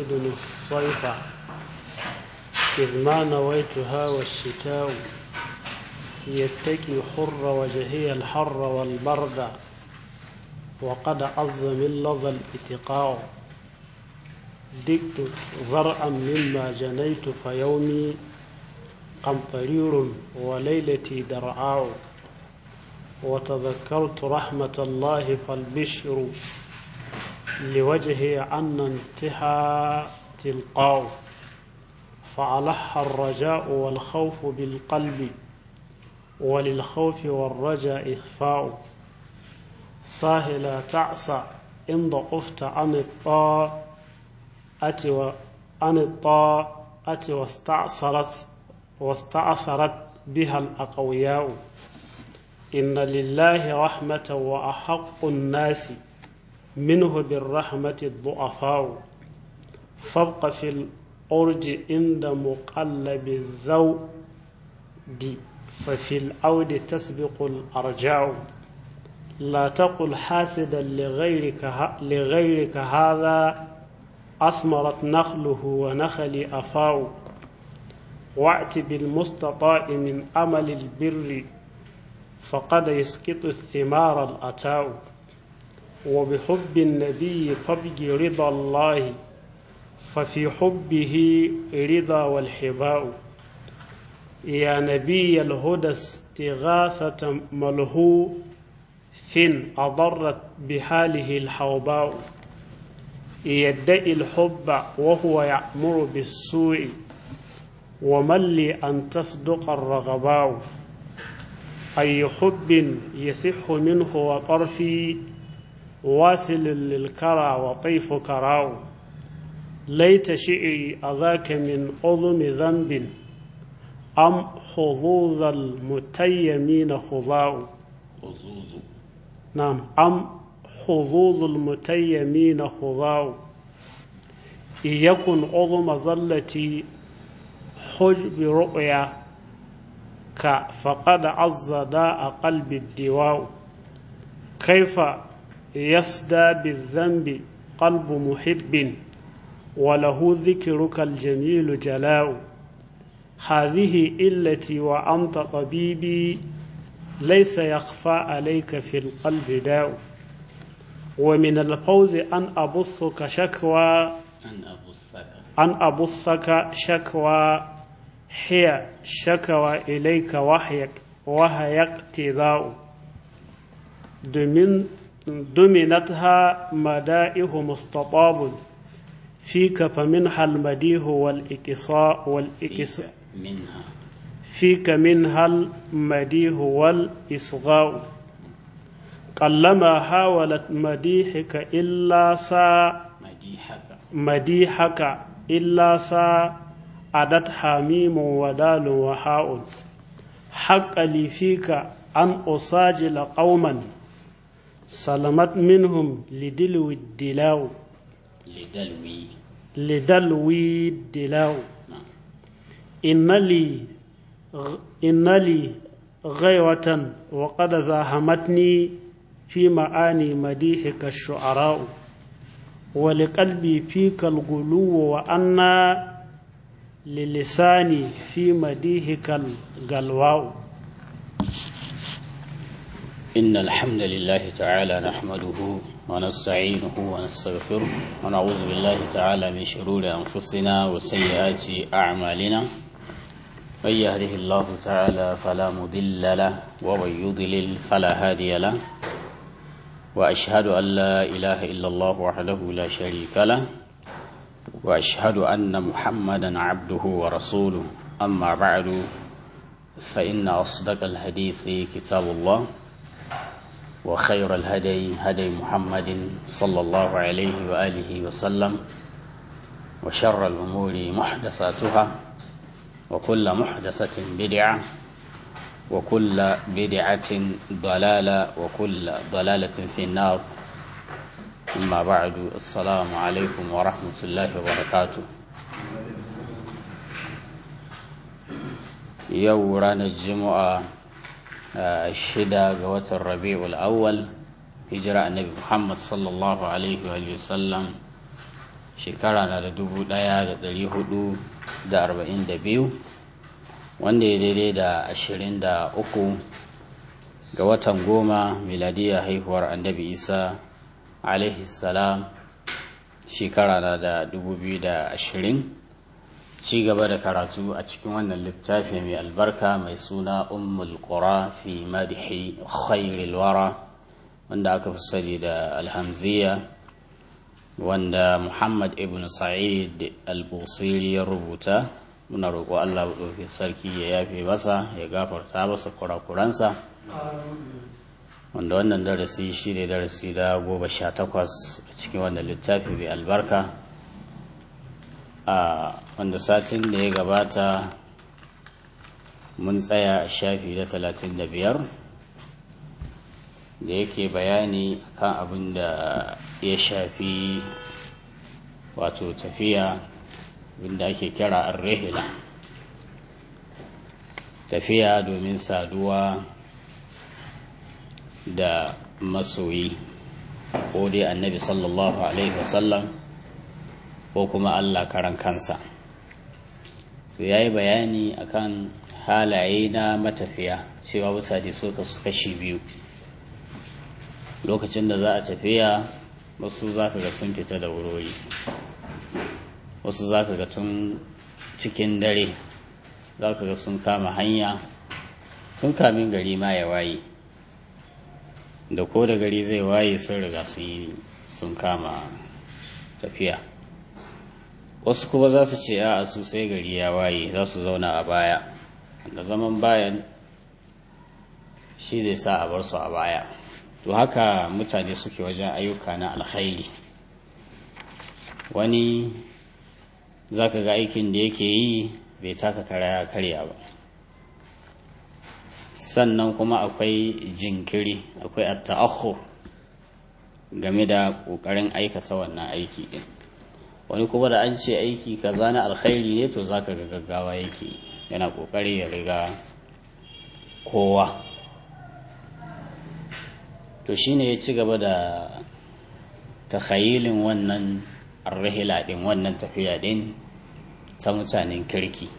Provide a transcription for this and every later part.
يريد الصيف إذ ما نويتها والشتاء يتكي حر وجهي الحر والبرد وقد عز من لظى الاتقاء دكت ذرعا مما جنيت فيومي قمطرير وليلتي درعاء وتذكرت رحمة الله فالبشر لوجهي عنا انتحى تلقاء فعلح الرجاء والخوف بالقلب وللخوف والرجاء إخفاء ساهلا تعسى إن ضعفت عن الطاعة عن الطاعة واستعصرت واستعثرت بها الأقوياء إن لله رحمة وأحق الناس منه بالرحمة الضعفاء فابق في الأرج عند مقلب الذود ففي العود تسبق الأرجاء لا تقل حاسدا لغيرك, لغيرك هذا أثمرت نخله ونخل أفاء وأت بالمستطاع من أمل البر فقد يسقط الثمار الأتاء وبحب النبي فابج رضا الله ففي حبه رضا والحباء يا نبي الهدى استغاثة ملهو فين أضرت بحاله الحوباء يدعي الحب وهو يأمر بالسوء ومن لي أن تصدق الرغباء أي حب يصح منه وطرفي واصل للكرى وطيف كراو ليت شئري أذاك من عظم ذنب أم حظوظ المتيمين خضاء حظوظ نعم أم حظوظ المتيمين خضاء إن يكن عظم ظلتي حجب رؤيا فقد عز داء قلب الدواء كيف يصدى بالذنب قلب محب وله ذكرك الجميل جلاء هذه إلتي وأنت طبيبي ليس يخفى عليك في القلب داء ومن الفوز أن أبثك شكوى أن أبثك أن أبثك شكوى هي شكوى إليك وحيك وهي اقتضاء دمن دمنتها مدائه مستطاب فيك فمنها المديه والإكساء والإكساء فيك منها فيك منها المديه والإصغاء قلما حاولت مديحك إلا سا مديحك مديحك إلا سا عدت حميم ودال وحاء حق لي فيك أن أساجل قوما سلمت منهم لدلو الدلاو لدلوي لدلوي الدلاو نعم إن لي غ... إن لي غيوة وقد زاحمتني في معاني مديحك الشعراء ولقلبي فيك الغلو وأنا للساني في مديحك الغلواء إن الحمد لله تعالى نحمده ونستعينه ونستغفره ونعوذ بالله تعالى من شرور أنفسنا وسيئات أعمالنا من يهده الله تعالى فلا مضل له ومن يضلل فلا هادي له وأشهد أن لا إله إلا الله وحده لا شريك له وأشهد أن محمدا عبده ورسوله أما بعد فإن أصدق الحديث كتاب الله وخير الهدي هدي محمد صلى الله عليه وآله وسلم وشر الأمور محدثاتها وكل محدثة بدعة وكل بدعة ضلالة وكل ضلالة في النار أما بعد السلام عليكم ورحمة الله وبركاته يورانا الجمعة shida ga watan rabi'ul awwal hijira annabi muhammad sallallahu alaihi wa sallam shekara na da dubu ɗaya da ɗari hudu da arba'in da biyu wanda ya daidai da ashirin da uku ga watan goma miladiya haihuwar annabi isa alaihi salam shekara na da dubu biyu da ashirin ci gaba da karatu a cikin wannan littafi mai albarka mai suna ummul qura fi madhi khairil wara wanda aka fi sani da alhamziya wanda muhammad ibn sa'id al-busiri ya rubuta muna roƙo allah ɗauki sarki ya yafe masa ya gafarta masa kurakuransa wanda wannan darasi shi ne darasi da goma sha takwas a cikin wannan littafi mai albarka a wanda satin da ya gabata mun tsaya a shafi da talatin da biyar da yake bayani kan abin da ya shafi wato tafiya abinda ake kira arrehila tafiya domin saduwa da masoyi ko dai annabi sallallahu alaihi wasallam ko kuma allah karan kansa to ya yi bayani akan halaye na matafiya cewa mutane suka su kashi biyu lokacin da za a tafiya wasu za ka ga sun fita da wurori wasu za ka ga tun cikin dare za ka ga sun kama hanya tun kamin gari ma ya waye da ko da gari zai waye sun riga sun yi sun kama tafiya wasu kuma za su ce a su sai gari ya waye za su zauna a baya da zaman bayan shi zai sa a bar su a baya to haka mutane suke wajen ayyuka na alkhairi wani za ka ga aikin da yake yi bai taka kara ya karya ba sannan kuma akwai jinkiri akwai atta'akhur game da ƙoƙarin aikata wannan aiki ɗin wani kuma da an ce aiki kaza na alkhairi ne to zaka ga gaggawa yake yana ƙoƙari ya riga kowa to shine ya ci gaba da takhayilin wannan arrahila ɗin wannan tafiya ɗin ta mutanen kirki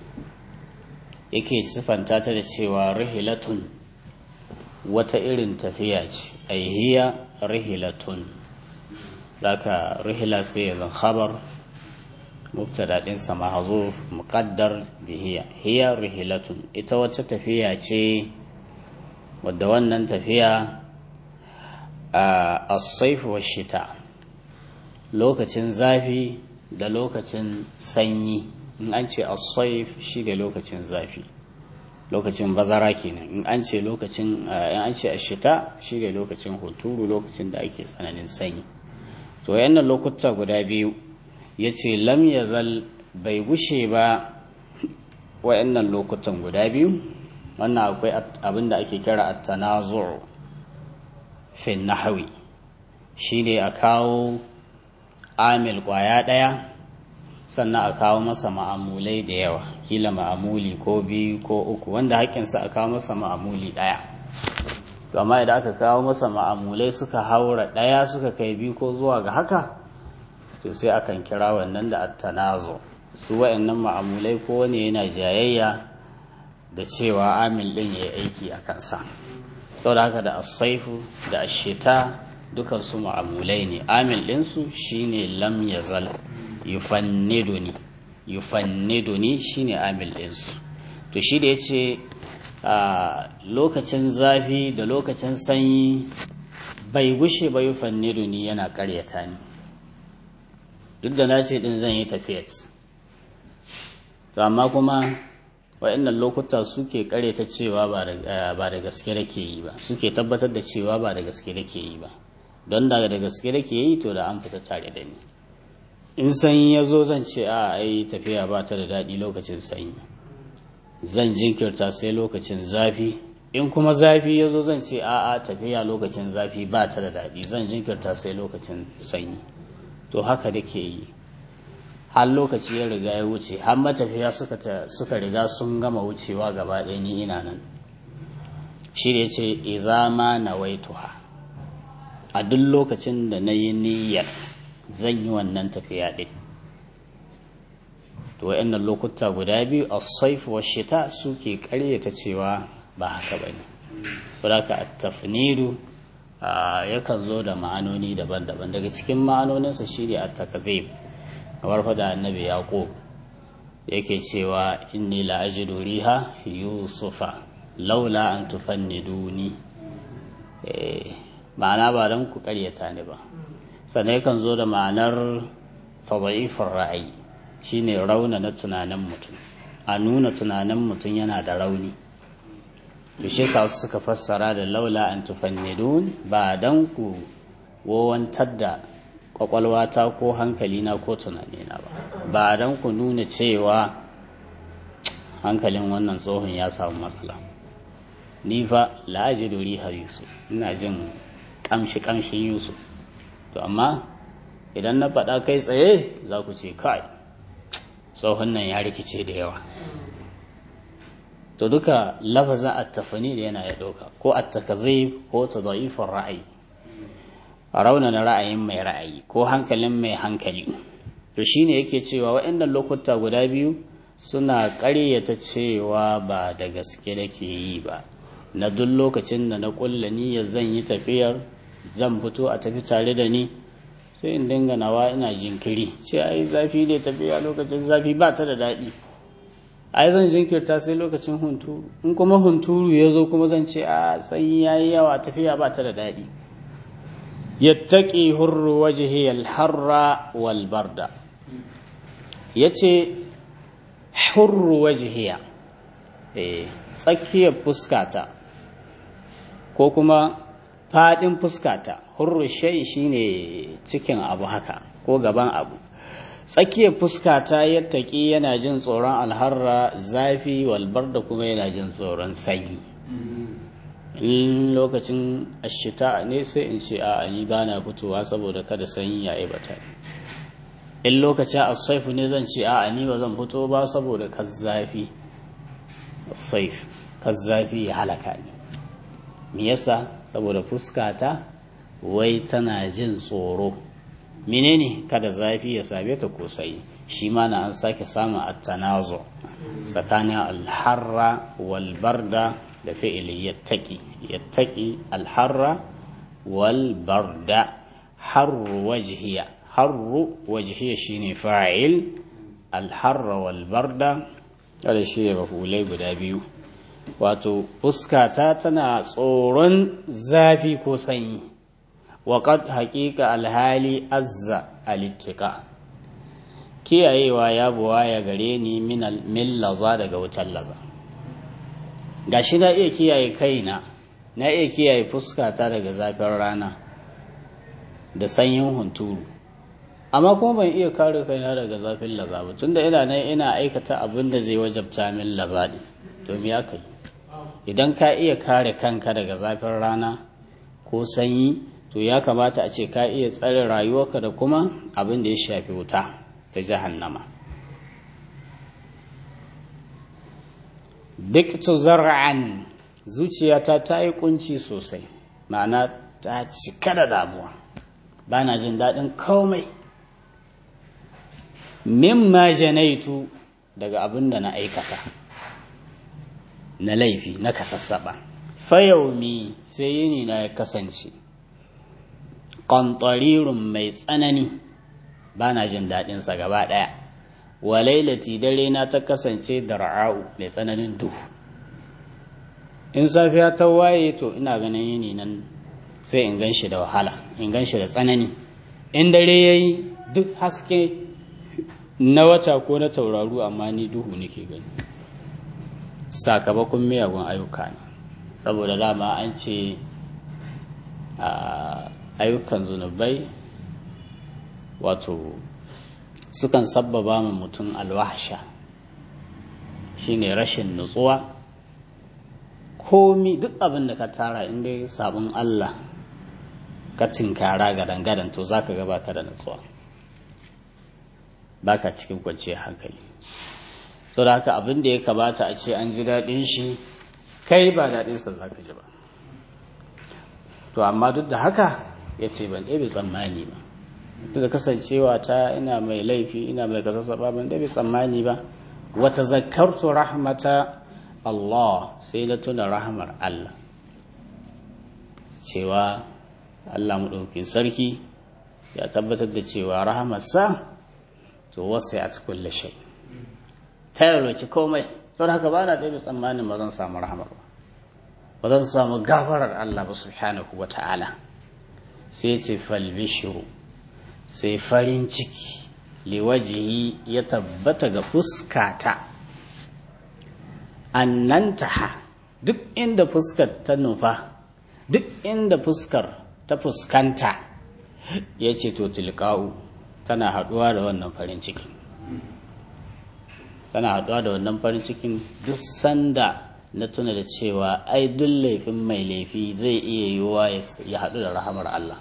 yake sifanta ta da cewa rihilatun wata irin tafiya ce aihiya rihilatun laka rihila sai ya zan khabar mubtada ɗinsa mahzuf muqaddar bihiya hiya rihilatun ita wata tafiya ce wadda wannan tafiya a as-sayf wa shita lokacin zafi da lokacin sanyi in an ce as-sayf shi da lokacin zafi lokacin bazara kenan in an ce lokacin in an ce ashita shi da lokacin hunturu lokacin da ake tsananin sanyi to wayannan lokuta guda biyu yace lam yazal bai gushe ba wayannan lokutan guda biyu wannan akwai abin da ake kira at-tanazu' fi nahwi shine a kawo amil kwaya daya sannan a kawo masa ma'amulai da yawa kila ma'amuli ko biyu ko uku wanda haƙƙinsa a kawo masa ma'amuli ɗaya amma idan aka kawo masa ma'amulai suka haura ɗaya suka kai biyu ko zuwa ga haka to sai akan kira wannan da attanazo su wa'annan ma'amulai ko wani yana jayayya da cewa amil ɗin ya yi aiki a kansa saboda haka da asaifu da ashita dukan su ma'amulai ne amil ɗinsu shine lam yazal yufanniduni yufanniduni shine amil ɗinsu to shi da ya ce a lokacin zafi da lokacin sanyi bai gushe ba yufanniduni yana karyata ni duk da na ce ɗin zan yi tafiyat to amma kuma waɗannan lokuta suke karyata cewa ba da gaske da ke yi ba suke tabbatar da cewa ba da gaske da ke yi ba don da da gaske da ke yi to da an fita tare da ni in sanyi ya zo zan ce a ai tafiya ba ta da daɗi lokacin sanyi zan jinkirta sai lokacin zafi in kuma zafi ya zo zan ce a a tafiya lokacin zafi ba ta da daɗi zan jinkirta sai lokacin sanyi to haka da ke yi har lokaci ya riga ya wuce har matafiya suka riga sun gama wucewa gaba ɗaya ni ina nan shi da ya ce izama na waituha a duk lokacin da na yi niyyar zan yi wannan tafiya ɗin to wayannan lokuta guda biyu as-saif wa shita suke karyata cewa ba haka bane saboda at-tafnidu yakan zo da ma'anoni daban-daban daga cikin ma'anoninsa shine at-takzib kamar fada annabi yaqub yake cewa inni la ajidu riha yusufa laula an tufanniduni eh ma'ana ba dan ku karyata ni ba sannan yakan zo da ma'anar tadhifur ra'ayi shine rauna na tunanin mutum a nuna tunanin mutum yana da rauni to shi yasa suka fassara da laula an tufannidun ba dan ku wowantar da kwakwalwata ko hankalina ko tunanina ba ba dan ku nuna cewa hankalin wannan tsohon ya samu matsala ni fa la'ajidu riha yusuf ina jin kamshi kamshin yusuf to amma idan na faɗa kai tsaye za ku ce kai tsohon nan ya rikice da yawa to duka lafazin attafani da yana ya ɗauka ko attakazib ko tadayifin ra'ayi a raunana ra'ayin mai ra'ayi ko hankalin mai hankali to shine yake cewa waɗannan lokuta guda biyu suna ƙaryata cewa ba da gaske nake yi ba na duk lokacin da na ƙulla niyyar zan yi tafiyar zan fito a tafi tare da ni sai in dinga nawa ina jinkiri ce ai zafi ne tafiya lokacin zafi ba ta da daɗi ai zan jinkirta sai lokacin hunturu in kuma hunturu ya zo kuma zan ce a sanyi ya yi yawa tafiya ba ta da daɗi yattaqi hurru wajhi al-harra wal barda yace hurru wajhiya eh tsakiyar fuskata ko kuma fadin fuskata hurru shay shine cikin abu haka ko gaban abu tsakiyar fuskata yattaki yana jin tsoron alharra zafi walbar da kuma yana jin tsoron sanyi in lokacin ashita ne sai in ce a ni ba na fitowa saboda kada sanyi ya aibata in lokacin asaifu ne zan ce a ni ba zan fito ba saboda kazzafi asaif kazzafi ya halaka ni me yasa saboda fuskata wai tana jin tsoro menene kada zafi ya same ta ko sai shi ma na an sake samun attanazo tsakanin alharra wal barda da fi'ili yattaki yattaki alharra wal barda harru wajhiya harru wajhiya shine fa'il alharra wal barda kada shi ne mafulai guda biyu wato fuskata tana tsoron zafi ko sanyi waƙad haƙiƙa alhali azza alittika kiyayewa ya buwa ya gare ni min laza daga wutar laza gashi na iya kiyaye kaina na iya kiyaye fuskata daga zafin rana da sanyin hunturu amma kuma ban iya kare kaina daga zafin laza ba tunda ina nan ina aikata abin da zai wajabta min laza ne to me aka yi idan ka iya kare kanka daga zafin rana ko sanyi to ya kamata a ce ka iya tsare rayuwarka da kuma abin da ya shafi wuta ta jahannama duk tu zar'an zuciyata ta yi kunci sosai ma'ana ta cika da damuwa ba na jin daɗin komai mimma janaitu daga abin da na aikata na laifi na kasassaɓa fayaumi sai yini na ya kasance ƙantarirun mai tsanani ba na jin daɗinsa gaba ɗaya wa lailati dare na ta kasance da ra'a'u mai tsananin duhu in safiya ta waye to ina ganin yini nan sai in gan shi da wahala in gan shi da tsanani in dare ya yi duk haske na wata ko na tauraru amma ni duhu nake gani sakamakon miyagun ayyuka ne saboda dama an ce ayyukan zunubai wato sukan sabbaba mu mutum alwahsha shine rashin nutsuwa komi duk abin da ka tara inda sabon Allah ka tinkara gadan-gadan to za ka gaba ka da nutsuwa baka cikin kwanciyar hankali to da haka abin da ya kamata a ce an ji daɗin shi kai ba daɗinsa za ka ji ba to amma duk da haka ya ce ban ɗebe tsammani ba da kasancewa ta ina mai laifi ina mai kasasaba ban da bai tsammani ba wata zakartu rahmata Allah sai na tuna rahmar Allah cewa Allah maɗaukin sarki ya tabbatar da cewa rahamarsa to wasu ya ci kulle shai ta yarwaci komai sau da haka ba na ɗaya tsammanin ba zan samu rahamar ba ba zan samu gafarar Allah ba subhanahu wa ta'ala sai ce falbishiru sai farin ciki liwajihi ya tabbata ga fuskata annantaha duk inda fuskar ta nufa duk inda fuskar ta fuskanta ya ce to tilka'u tana haɗuwa da wannan farin cikin tana haɗuwa da wannan farin cikin duk sanda na tuna da cewa ai duk laifin mai laifi zai iya yiwuwa ya haɗu da rahamar Allah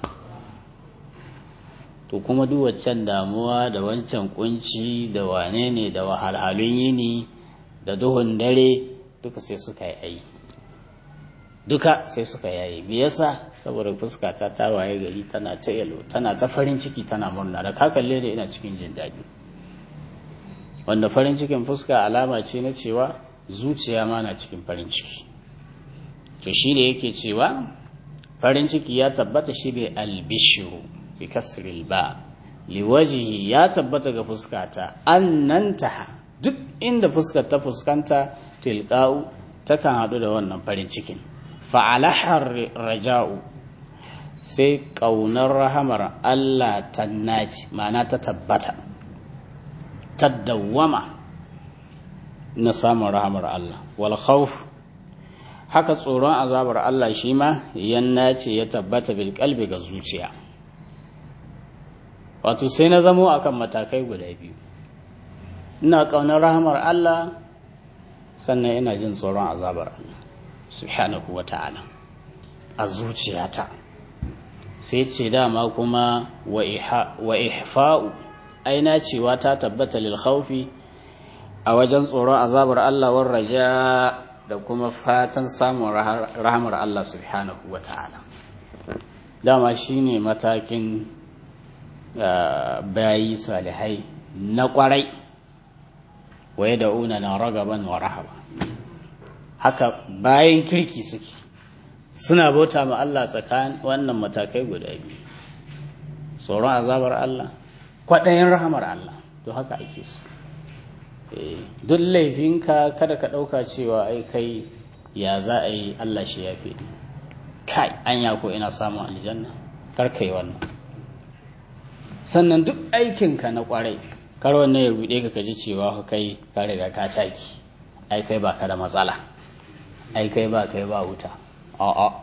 to kuma duk waccan damuwa da wancan kunci da wane ne da wahalhalun yini da duhun dare duka sai suka yi ai duka sai suka yayi me yasa saboda fuskata ta waye gari tana ta yalo tana ta farin ciki tana murna da ka kalle da ina cikin jin daɗi wanda farin cikin fuska alama ce na cewa zuciya ma na cikin farin ciki to shi ne yake cewa farin ciki ya tabbata shi ne albishiru bi kasril ba liwajihi ya tabbata ga fuskata annanta duk inda fuskar ta fuskanta tilqa'u takan haɗu da wannan farin cikin fa'alahar raja'u sai ƙaunar rahamar Allah ta naci ma'ana ta tabbata ta dawwama na samun rahamar Allah wal khawf haka tsoron azabar Allah shi ma yan nace ya tabbata bil kalbi ga zuciya wato sai na zamo akan matakai guda biyu ina ƙaunar rahamar Allah sannan ina jin tsoron azabar Allah subhanahu wa ta'ala a zuciyata sai ce dama kuma wa ihfa'u aina cewa ta tabbata lil khawfi a wajen tsoron azabar Allah war raja da kuma fatan samun rahamar Allah subhanahu wa ta'ala dama shine matakin bayi salihai na kwarai waye da una na ragaban wa rahaba haka bayan kirki suke suna bauta ma Allah tsakanin wannan matakai guda biyu tsoron azabar Allah kwaɗayin rahamar Allah to haka ake so duk laifinka kada ka ɗauka cewa ai kai ya za a yi Allah shi ya fi kai anya ko ina samun aljanna kar kai wannan sannan duk aikinka na kwarai kar wannan ya ruɗe ka kaji cewa kai ka riga ka taki ai kai ba ka da matsala ai kai ba kai ba wuta a'a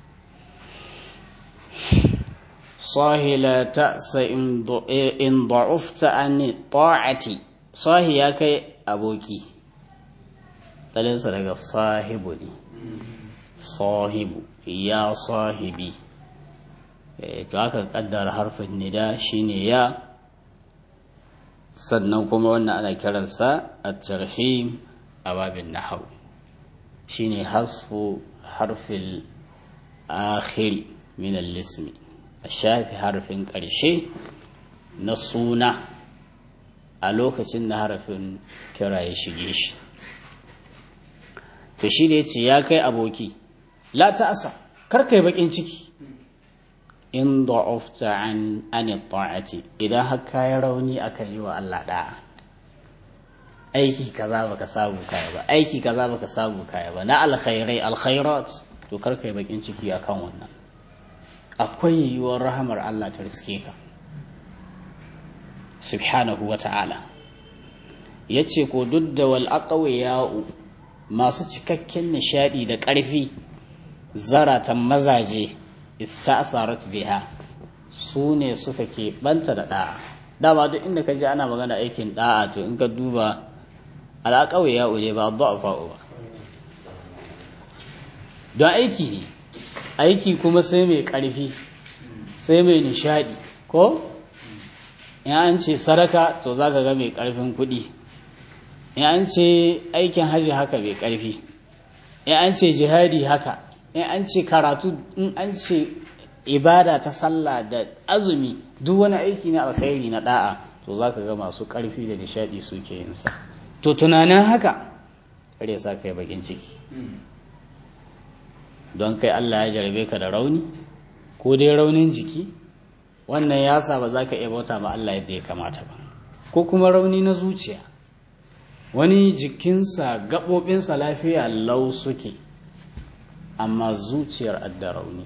صاحي لا تأس إن ضعفت عن طاعتي صاحي يا كي أبوكي تلنسى لك صاحب لي صاحب يا صاحبي to aka kaddara harfin nida shine ya sannan kuma wannan ana kiransa at-tarhim a babin nahwu shine hasfu harfil akhiri min al-ismi a shafi harfin ƙarshe na suna a lokacin da harafin kira ya shige shi to shi da ya ce ya kai aboki la ta'asa kar kai bakin ciki in da'ufta an ani ta'ati idan har kai rauni akan yi wa Allah da'a aiki kaza baka samu kaya ba aiki kaza baka samu kaya ba na alkhairai alkhairat to kar kai bakin ciki akan wannan akwai yiwuwar rahamar Allah ta riske ka subhanahu wa ta'ala ya ce ko duk da wal ya'u masu cikakken nishadi da ƙarfi zaratan mazaje ista'sarat biha su ne suka ke banta da ɗa'a dama duk inda ka je ana magana aikin ɗa'a to in ka duba al'aƙawai ya'u ne ba fa'o ba don aiki ne aiki kuma sai mai ƙarfi sai mai nishadi ko in an ce saraka to za ka ga mai ƙarfin kuɗi in an ce aikin hajji haka mai ƙarfi in an ce jihadi haka in an ce karatu in an ce ibada ta sallah da azumi duk wani aiki na alkhairi na da'a to za ka ga masu ƙarfi da nishaɗi suke yin sa to tunanin haka kare sa kai bakin ciki don kai Allah ya jarabe ka da rauni ko dai raunin jiki wannan ya sa ba za ka iya bauta ma Allah yadda ya kamata ba ko kuma rauni na zuciya wani jikinsa gaɓoɓinsa lafiya lau suke amma zuciyar adda rauni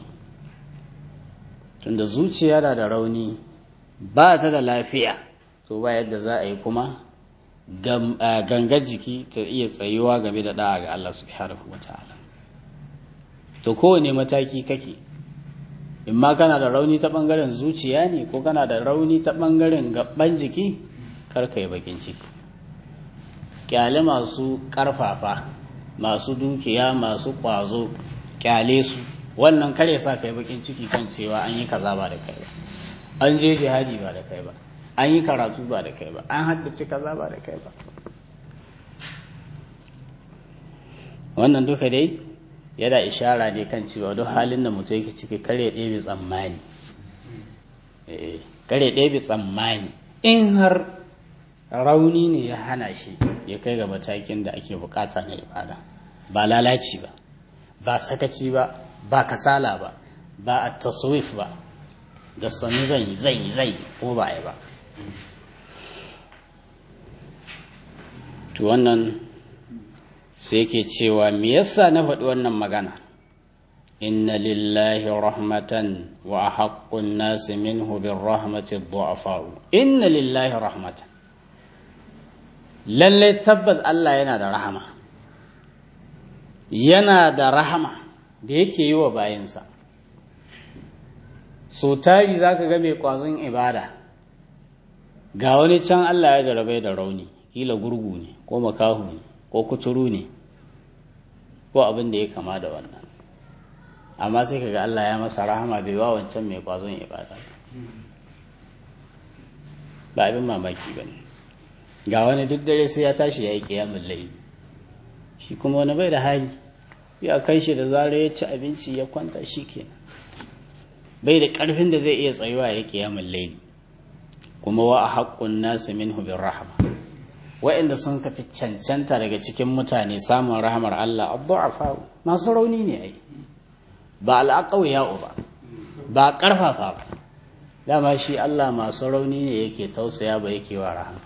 tunda zuciya da da rauni ba ta da lafiya to ba yadda za a yi kuma gangar jiki ta iya tsayuwa game da da'a ga Allah subhanahu wa ta'ala to kowane mataki kake in ma kana da rauni ta ɓangaren zuciya ne ko kana da rauni ta ɓangaren gaban jiki karka yi bakin ciki kyale masu ƙarfafa masu dukiya masu ƙwazo kyale su wannan kare sa kai bakin ciki kan cewa an yi kaza ba da kai ba an je jihadi ba da kai ba an yi karatu ba da kai ba an haddace kaza ba da kai ba wannan duka dai yana ishara ne kan cewa duk halin da mutum yake ciki kare ɗebe tsammani kare ɗebe tsammani in har rauni ne ya hana shi ya kai ga matakin da ake bukata na ibada ba lalaci ba ba sakaci ba ba kasala ba ba a taswif ba da sami zan yi zan yi zai ko ba yi ba to wannan sai ke cewa me yasa na faɗi wannan magana inna lillahi rahmatan wa haqqun nasi minhu bir rahmati du'afa'u inna lillahi rahmatan lalle tabbas Allah yana da rahama yana da rahama da yake yi wa bayinsa so tari zaka ga mai kwazon ibada ga wani can Allah ya jarabai da rauni kila gurgu ne ko makahu ne ko kuturu ne ko abin da ya kama da wannan amma sai kaga Allah ya masa rahama bai wa wancan mai kwazon ibada ba abin mamaki ba ne ga wani duk dare sai ya tashi ya yi kiyamun laili shi kuma wani bai da hali ya kai shi da zarar ya ci abinci ya kwanta shi kenan bai da ƙarfin da zai iya tsayuwa ya yi kiyamun laili kuma wa a haƙƙun nasu minhu bin rahama wa'inda sun kafi cancanta daga cikin mutane samun rahamar Allah abdu'afa masu rauni ne ai ba al'aqawiya ba ba karfafa ba dama shi Allah masu rauni ne yake tausaya ba yake wa rahama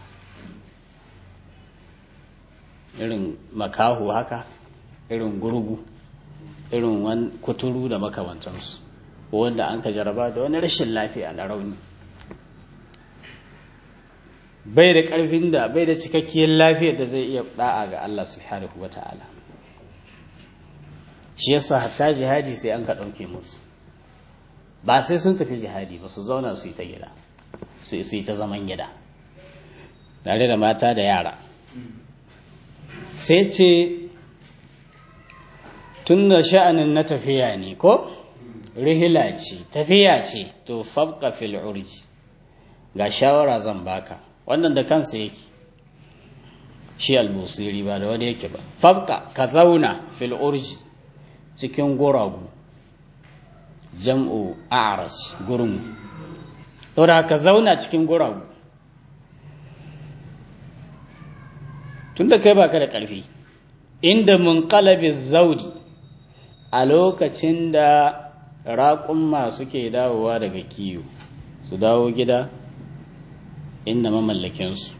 irin makahu haka irin gurgu irin wani kuturu da makamantansu wanda an ka jaraba da wani rashin lafiya na rauni bai da ƙarfin da bai da cikakkiyar lafiyar da zai iya da'a ga Allah subhanahu wa ta'ala shi yasa hatta jihadi sai an ka ɗauke musu ba sai sun tafi jihadi ba su zauna su yi ta gida su yi ta zaman gida tare da mata da yara sai ce tun da sha'anin na tafiya ne ko rihila ce tafiya ce to fabka fil urji ga shawara zan baka wannan da kansa yake shi albusiri ba da wani yake ba fabka ka zauna fil urji cikin guragu jam'u a'ras gurin da ka zauna cikin guragu tunda kai baka da ƙarfi inda munqalabi zaudi a lokacin da raƙumma suke dawowa daga kiyo su dawo gida inda mamallakinsu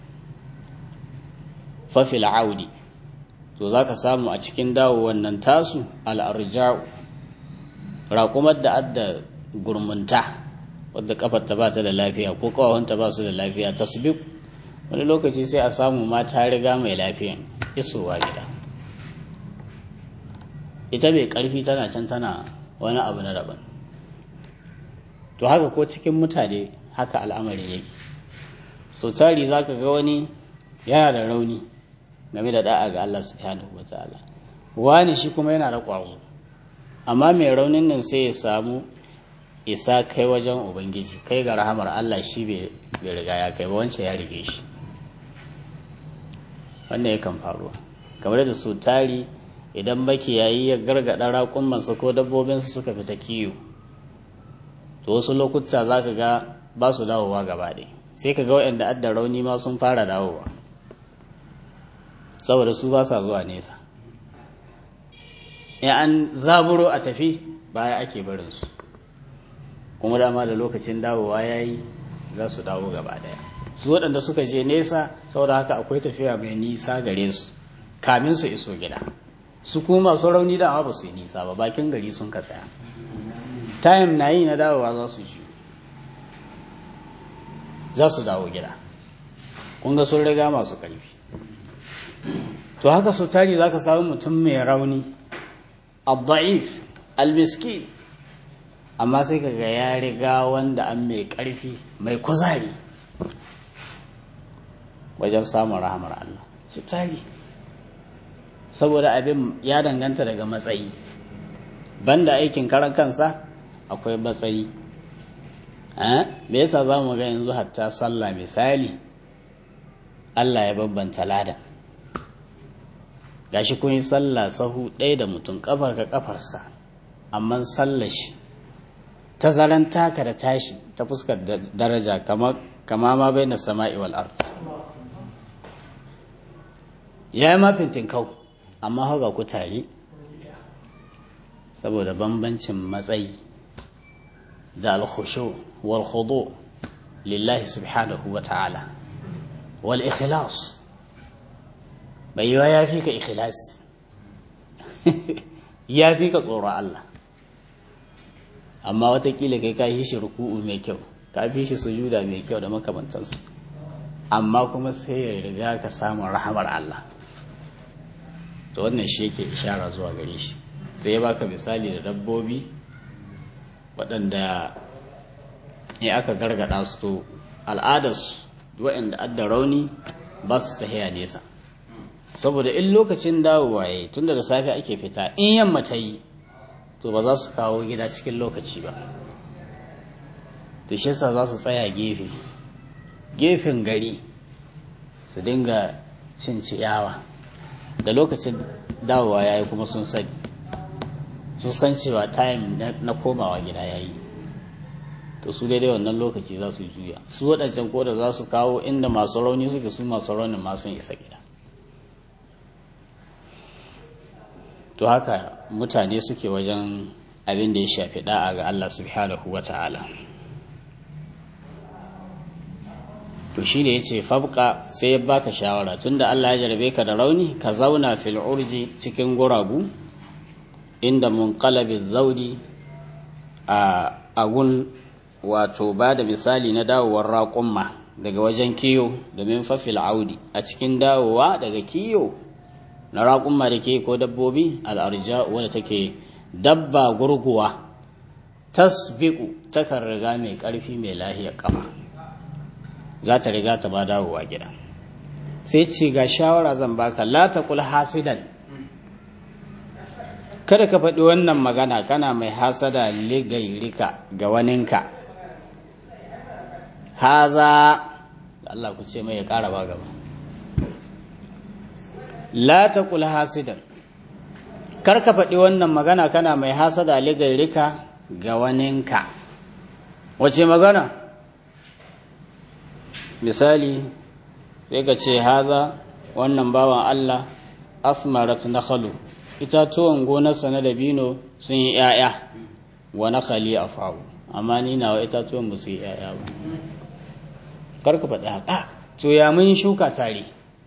fafil audi to za ka samu a cikin dawowar nan tasu al'arja'u raƙumar da adda gurmunta wadda kafarta ba ta da lafiya ko kawahunta ba su da lafiya tasbik wani lokaci sai a samu ma ta riga mai lafiyan isowa gida ita mai ƙarfi tana can tana wani abu na daban to haka ko cikin mutane haka al'amari yake so tari za ka ga wani yana da rauni game da da'a ga Allah subhanahu wa ta'ala wani shi kuma yana da ƙwazo amma mai raunin nan sai ya samu isa kai wajen ubangiji kai ga rahamar Allah shi bai riga ya kai ba wancan ya rige shi wannan yakan faruwa kamar da su tari idan makiyayi ya gargada raƙumansa ko dabbobinsa suka fita kiyo to wasu lokuta za ka ga ba su dawowa gaba ɗaya sai ka ga waɗanda adda rauni ma sun fara dawowa saboda su ba sa zuwa nesa in an zaburo a tafi baya ake barinsu kuma dama da lokacin dawowa ya yi za su dawo gaba ɗaya su waɗanda suka je nesa saboda haka akwai tafiya mai nisa gare su kamin su iso gida su kuma masu rauni dama ba su yi nisa ba bakin gari sun ka tsaya time na yi na dawowa za su ji za su dawo gida kun ga sun riga masu ƙarfi to haka su tari za ka samu mutum mai rauni abda'if almiski amma sai ka ga ya riga wanda an mai ƙarfi mai kuzari wajen samun rahamar Allah su tari saboda abin ya danganta daga matsayi banda aikin karan kansa akwai matsayi me yasa za mu ga yanzu hatta sallah misali Allah ya bambanta ladan gashi kun yi sallah sahu ɗaya da mutum kafar ka kafarsa amma sallah shi tazaran taka da tashi ta fuskar daraja kama ma bai na sama'i wal ard ya yi mafintin kau amma haka ku tare saboda bambancin matsayi da alkhushu wal khudu lillahi subhanahu wa ta'ala wal ikhlas bai yiwa ya fi ka ikhlas ya fi ka tsoron Allah amma watakila kai ka yi shi ruku'u mai kyau ka fi shi sujuda mai kyau da makamantansu amma kuma sai ya riga ka samun rahamar Allah to wannan shi yake ishara zuwa gare shi sai ya baka misali da dabbobi waɗanda ya aka gargada su to al'adarsu waɗanda adda rauni ba su tahiya nesa saboda in lokacin dawowa ya yi tunda da safe ake fita in yamma ta yi to ba za su kawo gida cikin lokaci ba to shi yasa za su tsaya gefe gefen gari su dinga cin ciyawa da lokacin dawowa ya yi kuma sun sani sun san cewa time na komawa gida ya yi to su daidai wannan lokaci za su juya su waɗancan koda za su kawo inda masu rauni suke su masu raunin ma sun isa gida to haka mutane suke wajen abin da ya shafi da'a ga Allah subhanahu wa ta'ala to shi da ya ce fabka sai ya baka shawara tunda Allah ya jarabe ka da rauni ka zauna fil urji cikin guragu inda munqalabi zaudi a agun wato ba da misali na dawowar raƙumma daga wajen kiyo domin fafil audi a cikin dawowa daga kiyo na raƙumma da ke ko dabbobi al'arja wadda take dabba gurguwa tasbiku takan riga mai ƙarfi mai lahiyar ƙafa za ta riga ta ba dawowa gida sai ce ga shawara zan baka la taqul hasidan kada ka faɗi wannan magana kana mai hasada ligairika ga waninka haza Allah ku ce mai ya ƙara ba gaba la taqul hasidan kar ka faɗi wannan magana kana mai hasada ligairika ga waninka wace magana misali sai ka ce haza wannan bawan Allah asmarat nakhalu itatuwan gonarsa na dabino sun yi ‘ya'ya wa nakhali a fawo amma ni nawa itatuwan ba su yi ‘ya'ya ba karka faɗi haka to ya mun shuka tare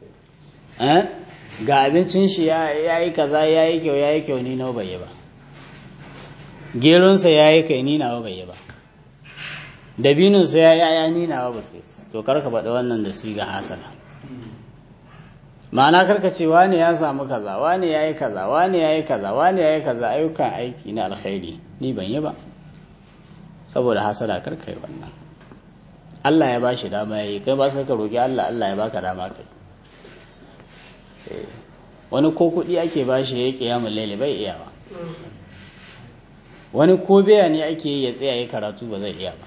ga abincin shi ya yi kaza ya yi kyau ya yi kyau ni nawa bai yi ba geronsa ya yi kai ni nawa bai yi ba dabinonsa ya yi ‘ya'ya ni nawa ba su yi to karka faɗi wannan da siga hasana ma'ana karka ce wane ya samu kaza wane ya yi kaza wane ya yi kaza wane ya yi kaza ayyukan aiki na alkhairi ni ban yi ba saboda hasada karka yi wannan Allah ya bashi dama ya yi kai ba sai ka roki Allah Allah ya baka dama kai wani ko kuɗi ake bashi ya yi kiyamun laili bai iya ba wani ko biya ne ake yi ya tsaya ya karatu ba zai iya ba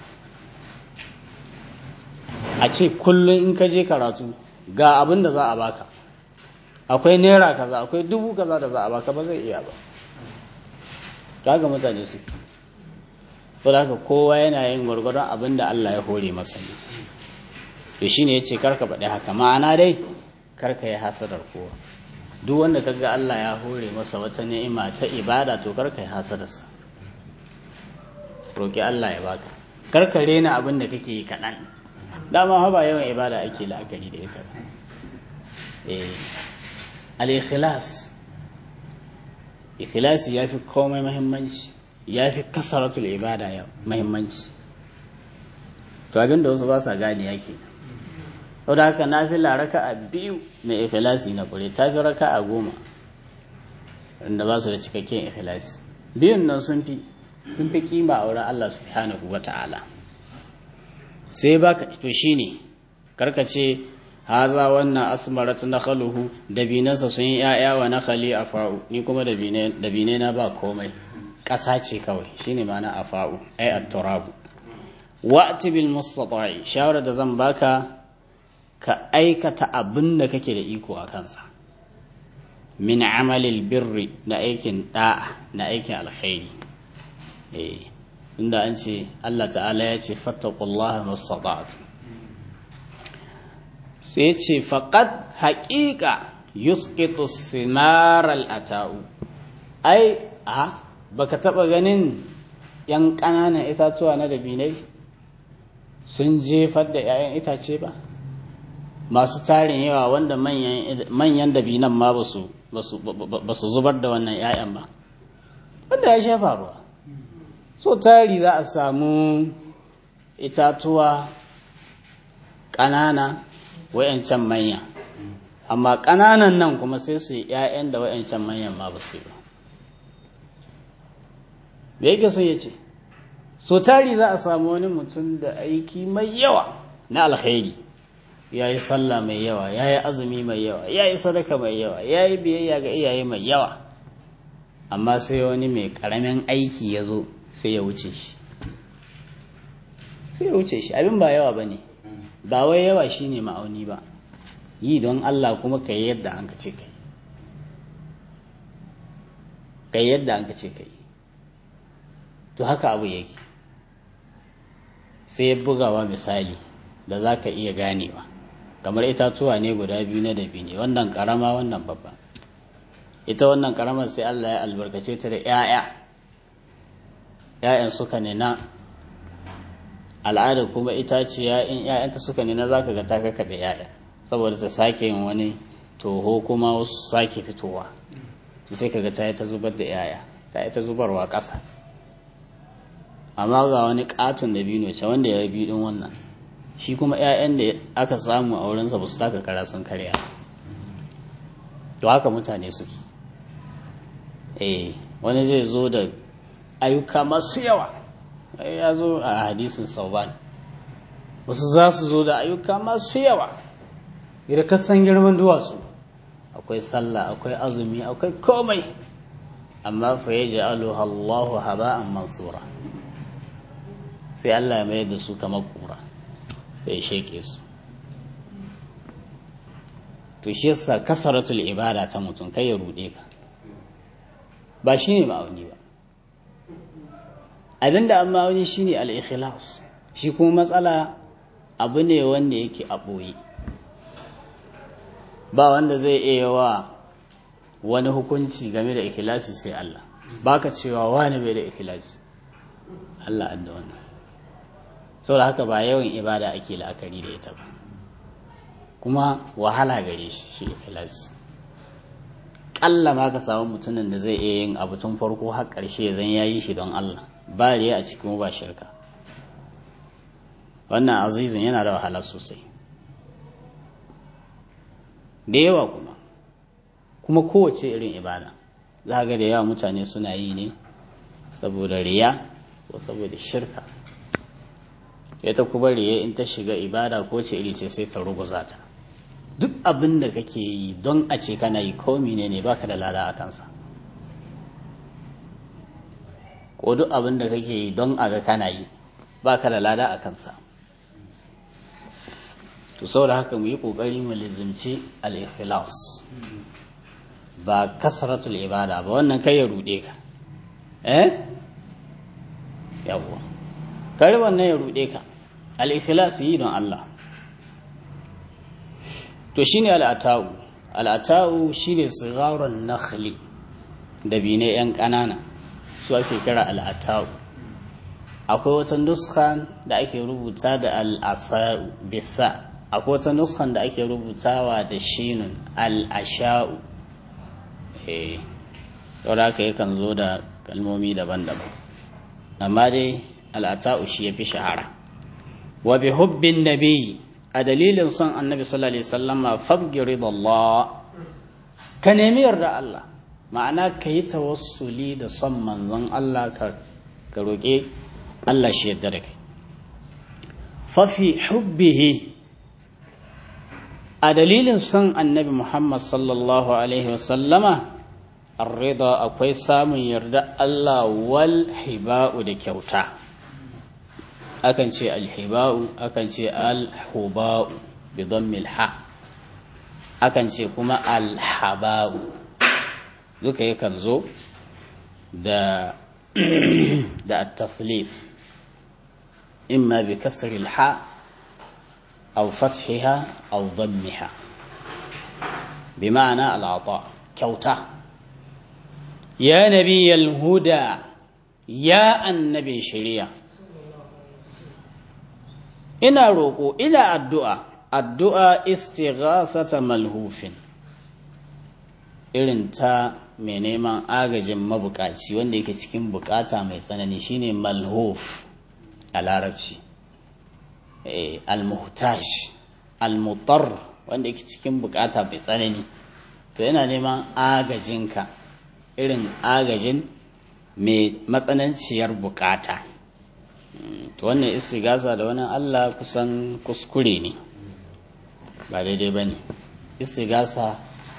a ce kullum in ka je karatu ga abin da za a baka akwai naira kaza akwai dubu kaza da za a baka ba zai iya ba kaga mutane su to haka kowa yana yin gwargwadon abin da Allah ya hore masa ne to shine yace karka faɗi haka ma'ana dai karka yi hasadar kowa duk wanda kaga Allah ya hore masa wata ni'ima ta ibada to karka yi hasadarsa roki Allah ya baka karka rena abin da kake yi kaɗan dama ha ba yawan ibada ake la'akari da ita eh al-ikhlas ikhlasi yafi komai muhimmanci yafi kasaratul ibada ya muhimmanci to abin da wasu ba sa gane yake saboda haka nafila raka'a biyu mai ikhlasi na kure tafi raka'a goma wanda ba su da cikakken ikhlasi biyun nan sun fi sun fi kima a wurin Allah subhanahu wa ta'ala sai baka to shine karka ce haza wannan asmarat nakhaluhu dabinansa sun yi ya'ya wa nakhali afa'u ni kuma dabine na ba komai ƙasa ce kawai shine ma'ana afa'u ai at-turabu wa'ti bil mustata'i shawara da zan baka ka aikata abin da kake da iko a kansa min amalil birri na aikin da'a na aikin alkhairi eh inda an ce Allah ta'ala ya ce fattaqullaha mastata'tu sai ce faqad haqiqa yusqitu simar al-ata'u ai a baka taba ganin yan ƙananan itatuwa na dabinai sun jefar da 'ya'yan itace ba masu tarin yawa wanda manyan dabinan ma ba su zubar da wannan 'ya'yan ba wanda ya sha faruwa so tari za a samu itatuwa ƙanana wayancan manya amma ƙananan nan kuma sai su yi 'ya'yan da wayancan manyan ma ba su yi ba me yake so ya ce so tari za a samu wani mutum da aiki mai yawa na alkhairi ya yi sallah mai yawa ya yi azumi mai yawa ya yi sadaka mai yawa ya yi biyayya ga iyaye mai yawa amma sai wani mai karamin aiki ya zo sai ya wuce shi sai ya wuce shi abin ba yawa ba ne ba wai yawa shi ne ma'auni ba yi don Allah kuma ka yi yadda an ka ce kai ka yi yadda an ka ce kai to haka abu yake sai ya bugawa misali da za ka iya ganewa kamar itatuwa ne guda biyu na dabi ne wannan karama wannan babba ita wannan karamar sai Allah ya albarkace ta da 'ya'ya 'ya'yan suka ne na al'ada kuma itaciya in 'ya'yanta suka ne na za ka ga ta kaka da 'ya'ya saboda ta sake yin wani toho kuma wasu sake fitowa sai ka ga ta yi ta zubar da 'ya'ya ta yi ta zubarwa ƙasa amma ga wani katon da biyu ce wanda ya biyu din wannan shi kuma 'ya'yan da aka samu a wurinsa ba su taka kara sun karya to haka mutane suke eh wani zai zo da ayyuka masu yawa ya zo a hadisin sauban wasu za su zo da ayyuka masu yawa idan ka san girman duwatsu akwai sallah akwai azumi akwai komai amma fa yaj'aluha Allahu haba'an mansura sai Allah ya mayar da su kamar kura ya sheke su to shi yasa kasaratul ibada ta mutum kai ya rude ka ba shi ne ma'auni ba abinda an ma'auni shi ne al-ikhlas shi kuma matsala abu ne wanda yake a ɓoye ba wanda zai iya wa wani hukunci game da ikhlasi sai Allah baka cewa wani bai da ikhlasi Allah an da wannan saboda haka ba yawan ibada ake la'akari da ita ba kuma wahala gare shi shi ikhlas kalla ma ka samu mutumin da zai iya yin abu tun farko har ƙarshe zan yayi shi don Allah ba riya a cikin ba shirka wannan azizun yana da wahala sosai da yawa kuma kuma kowace irin ibada za ga da yawa mutane suna yi ne saboda riya ko saboda shirka ita kuma riya in ta shiga ibada ko ce iri ce sai ta ruguza ta duk abin da kake yi don a ce kana yi ko ne ne baka da lada a kansa ko duk abin da kake yi don a ga kana yi baka da lada a kansa to saboda haka mu yi kokari mu lizimci al-ikhlas ba kasratul ibada ba wannan kai ya rude ka eh yawwa kare wannan ya ruɗe ka al-ikhlas yi don Allah to shine al-ata'u al-ata'u shine sigarun nakhli da bine yan ƙanana su ake kira al-ata'u akwai wata nuskan da ake rubuta da al-afa'u bisa akwai wata nuskan da ake rubutawa da shinun al-asha'u eh saboda haka yakan zo da kalmomi daban-daban amma dai al'ata'u shi ya fi shahara wa bi hubbin nabi a dalilin son annabi sallallahu alaihi wasallama fabgi ridallah ka nemi yarda Allah ma'ana ka yi tawassuli da son manzon Allah ka ka roƙe Allah shi yarda da kai fa fi hubbihi a dalilin son annabi Muhammad sallallahu alaihi wasallama Arrida akwai samun yarda Allah wal hiba'u da kyauta akan ce alhiba'u akan ce alhuba'u bi dhammil ha akan ce kuma alhaba'u duka yakan zo da da at-taflif imma bi kasri al-ha aw fathiha aw dhammiha bi ma'ana al-ata kyauta ya nabiyal huda ya annabin shari'a ina roƙo ina addu'a addu'a istighasata malhufin irin ta mai neman agajin mabukaci wanda yake cikin bukata mai tsanani shine malhuf a larabci al-muhtaj al-mutar wanda yake cikin bukata mai tsanani to yana neman agajinka irin agajin mai matsananciyar bukata to wannan istigasa da wani Allah kusan kuskure ne ba daidai ba ne istigasa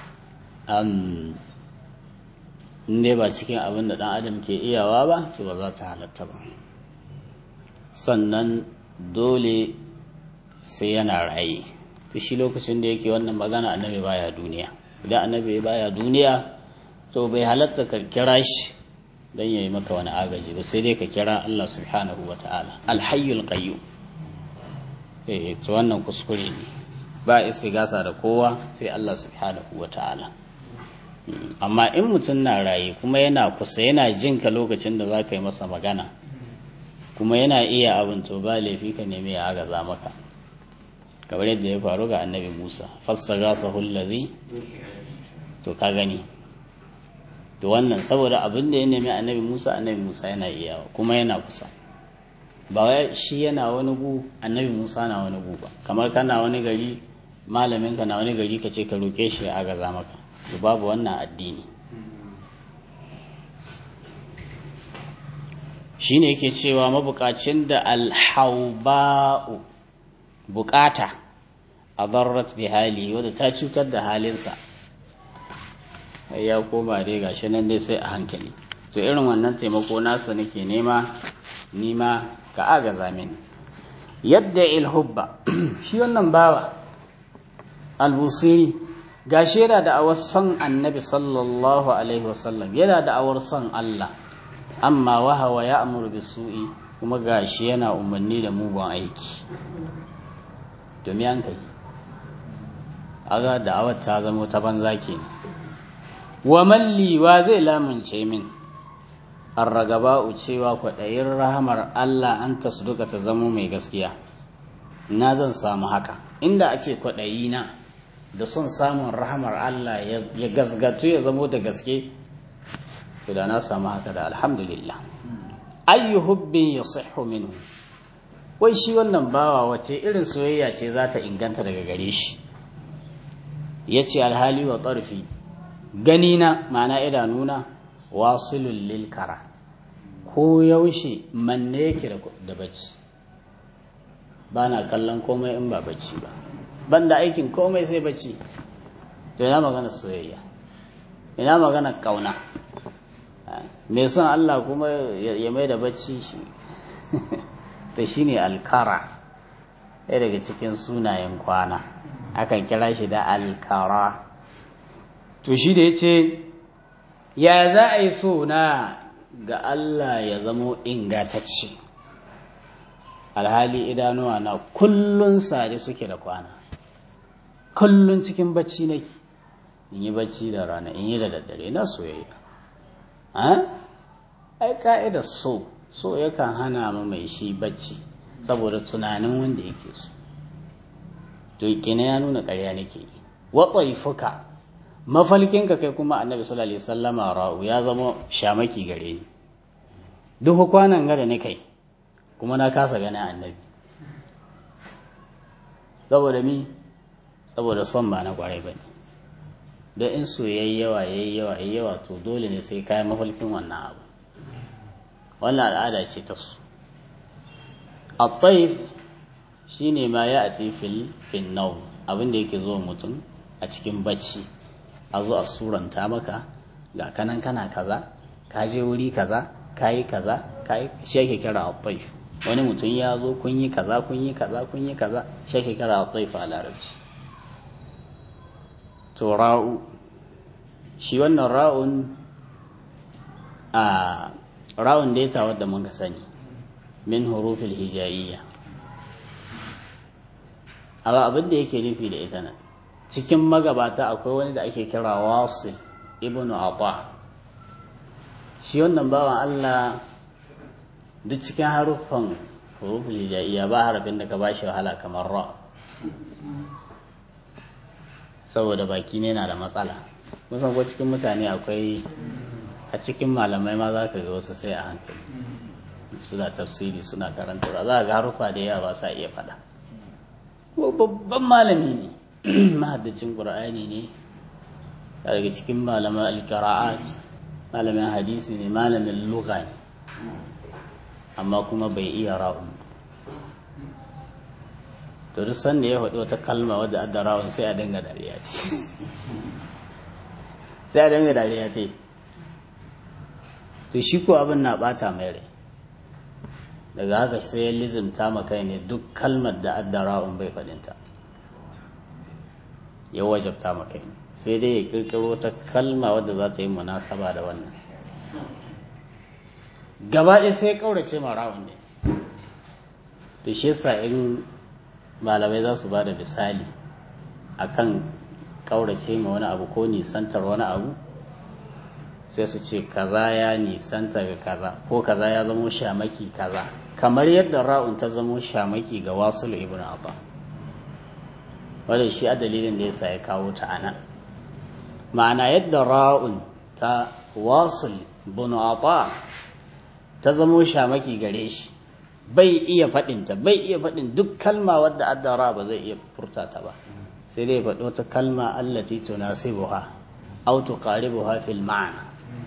inda ba cikin abin da ɗan adam ke iyawa ba to ba za ta halatta ba sannan dole sai yana raye to shi lokacin da yake wannan magana annabi baya duniya idan annabi baya duniya to bai halatta ka kira shi don ya yi maka wani agaji ba sai dai ka kira Allah subhanahu wa ta'ala alhayyul qayyum eh to wannan kuskure ne ba istigasa da kowa sai Allah subhanahu wa ta'ala amma in mutum na raye kuma yana kusa yana jin ka lokacin da za ka yi masa magana kuma yana iya abin to ba laifi ka nemi ya agaza maka kamar yadda ya faru ga annabi Musa fastaghasahu allazi to ka gani to wannan saboda abin da ya nemi annabi Musa annabi Musa yana iya kuma yana kusa ba wai shi yana wani gu annabi Musa na wani gu ba kamar kana wani gari malamin ka na wani gari ka ce ka roke shi a gaza maka to babu wannan addini shine yake cewa mabukacin da alhauba'u bukata a zarrat bi hali wadda ta cutar da halinsa ya koma dai gashi nan dai sai a hankali to irin wannan taimako nasa nake nema nima ka agaza mini yadda ilhubba shi wannan bawa albusiri gashi yana da awar son annabi sallallahu alaihi wasallam yana da awar son Allah amma wahawa ya amuru bi su'i kuma gashi yana umarni da mugun aiki domin an kai aga da awar ta zama ta banza kenan wa malli wa zai lamunce min an ragaba'u cewa kwaɗayin rahamar Allah an tasduka ta zamo mai gaskiya na zan samu haka inda a ce kwaɗayi na da son samun rahamar Allah ya gasgatu ya zamo da gaske to da na samu haka da alhamdulillah ayyu hubbin yasihhu minhu wai shi wannan bawa wace irin soyayya ce za ta inganta daga gare shi yace alhali wa tarfi ganina ma'ana idanuna wasilul lil kara ko yaushe manne yake da bacci ba na kallon komai in ba bacci ba ban da aikin komai sai bacci to ina magana soyayya ina magana kauna me son Allah kuma ya mai da bacci shi to shine alkara ɗaya daga cikin sunayen kwana akan kira shi da alkara to shi da ya ce ya za a yi so na ga Allah ya zamo ingatacce alhali idanuwa na kullun sare suke da kwana kullun cikin bacci nake in yi bacci da rana in yi da daddare na soyayya ai ka'ida so so yakan hana ma mai shi bacci saboda tunanin wanda yake so to kina ya nuna ƙarya nake yi wa fuka mafalkinka kai kuma annabi sallallahu alaihi wasallama ra'u ya zama shamaki gare ni duk kwanan gada ne kai kuma na kasa ganin annabi saboda mi saboda son ba na kwarai bane don in so yayi yawa yayi yawa yayi yawa to dole ne sai kayan mafalkin wannan abu wannan al'ada ce ta su at-tayf shine ma ya ati fil fil nawm abin da yake zuwa mutum a cikin bacci a zo a suranta maka ga kanan kana kaza ka je wuri kaza kayi kaza kayi shi ake kira at-tayf wani mutum ya zo kun yi kaza kun yi kaza kun yi kaza shi ake kira at-tayf a larabci to ra'u shi wannan ra'un a ra'un da ya wadda mun ka sani min hurufil hijaiya amma abin da yake nufi da ita nan cikin magabata akwai wani da ake kira wasil ibnu ata shi wannan bawan Allah duk cikin haruffan huruful hijaiya ba harafin da ka bashi wahala kamar ra saboda baki ne na da matsala musan ko cikin mutane akwai a cikin malamai ma za ka ga wasu sai a hankali suna tafsiri suna karanta za ga haruffa da yawa ba sa iya faɗa babban malami ne mahaddacin ƙur'ani ne daga cikin malaman alƙira'at malamin hadisi ne malamin lugha ne amma kuma bai iya ra'un to duk sanda ya faɗi wata kalma wadda adda ra'un sai a dinga dariya ce sai a dinga dariya ce to shi ko abin na bata mai rai daga haka sai ya lizimta ma kai ne duk kalmar da adda ra'un bai faɗinta ya wajabta ma kai sai dai ya kirkiro ta kalma wadda za ta yi munasaba da wannan gaba ɗaya sai ya ƙaurace ma ra'un ne to shi yasa in malamai za su ba da misali akan ƙaurace ma wani abu ko nisantar wani abu sai su ce kaza ya nisanta ga kaza ko kaza ya zamo shamaki kaza kamar yadda ra'un ta zamo shamaki ga wasul ibn abba wadda shi a dalilin da yasa ya kawo ta ana ma'ana yadda ra'un ta wasul ibn abba ta zamo shamaki gare shi bai iya faɗinta bai iya faɗin duk kalma wadda addara ba zai iya furta ta ba sai dai faɗi wata kalma allati tunasibuha aw tuqaribuha fil ma'na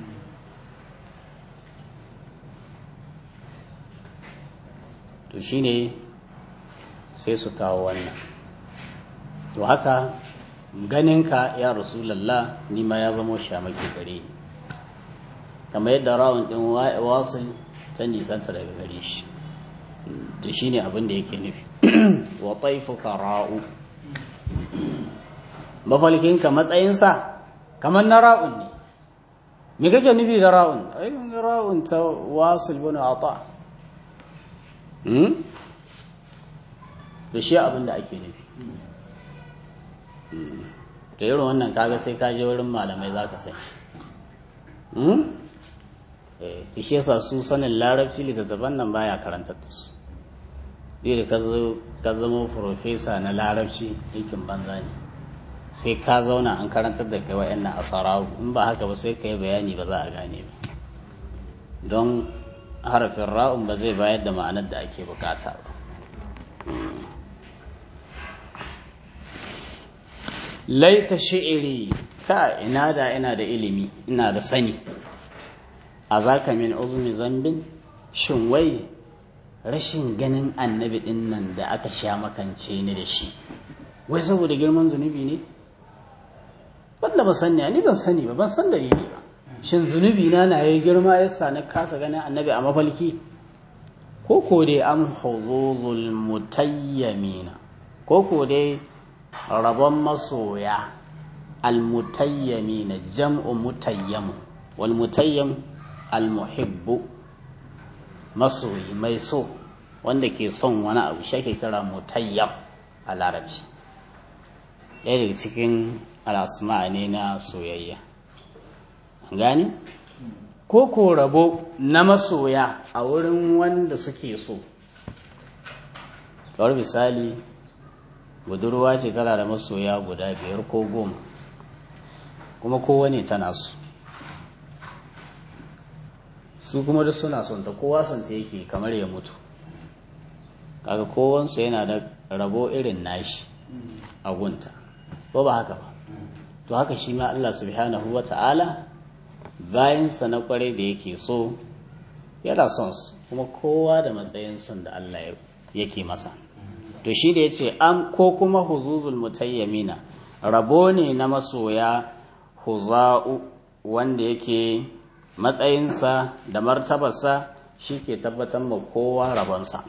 to shine sai su kawo wannan to haka ganinka ya rasulallah ni ma ya zama shamaki gare ni kamar yadda rawan din wasil ta nisanta daga gare shi to shine abin da yake nufi wa taifuka ra'u mafalkinka matsayinsa kamar na ra'un ne me kake nufi da ra'un ai ra'un ta wasil bin ata da shi abin da ake nufi da irin wannan kaga sai ka je wurin malamai za ka sai da shi yasa su sanin larabci littattafan nan baya karanta da su da ka zama profesa na larabci aikin banza ne sai ka zauna an karantar da kai wa'annan asararu in ba haka ba sai ka yi bayani ba za a gane ba don harafin ra'un ba zai bayar da ma'anar da ake bukata ba laita shi'iri ka ina da ina da ilimi ina da sani a zaka min uzumi zambin shin wai rashin ganin annabi din nan da aka sha makance ni da shi wai saboda girman zunubi ne wanda ba sani ni ban sani ba ban san dalili ba shin zunubi na na yi girma yasa na kasa ganin annabi a mafalki ko ko dai am huzuzul mutayyamina ko ko dai rabon masoya almutayyamina jam'u mutayyam wal mutayyam almuhibbu masoyi mai so wanda ke son wani abu shi ake kira mutayyab a larabci ɗaya daga cikin al'asma ne na soyayya gani ko ko rabo na masoya a wurin wanda suke so kawar misali budurwa ce tana da masoya guda biyar ko goma kuma kowane tana su su kuma duk suna son ta kowa son ta yake kamar ya mutu kaga kowansu yana da rabo irin nashi a gunta ko ba haka ba to haka shi ma Allah subhanahu wa ta'ala bayansa na kwarai da yake so yana son su kuma kowa da matsayin son da Allah yake masa to shi da ya ce an ko kuma huzuzul mutayyamina rabo ne na masoya huza'u wanda yake matsayinsa da martabarsa shi ke tabbatar ma kowa rabonsa